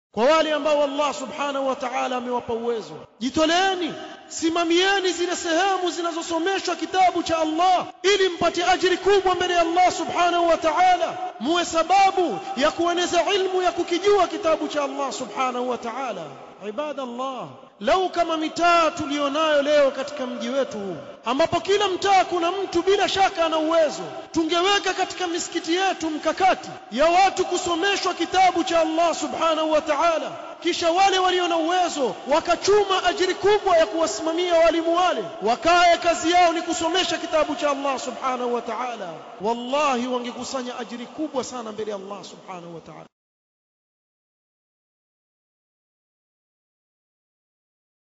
kwa wale ambao Allah subhanahu wa ta'ala amewapa uwezo jitoleeni simamieni zile sehemu zinazosomeshwa kitabu cha Allah ili mpate ajiri kubwa mbele ya Allah subhanahu wa ta'ala muwe sababu ya kueneza ilmu ya kukijua kitabu cha Allah subhanahu wa ta'ala ibadallah lau kama mitaa tulionayo leo katika mji wetu huu ambapo kila mtaa kuna mtu bila shaka ana uwezo tungeweka katika misikiti yetu mkakati ya watu kusomeshwa kitabu cha Allah subhanahu wa ta'ala kisha wale walio na uwezo wakachuma ajiri kubwa ya kuwasimamia walimu wale wakae kazi yao ni kusomesha kitabu cha Allah subhanahu wa ta'ala wallahi wangekusanya ajiri kubwa sana mbele ya Allah subhanahu wa ta'ala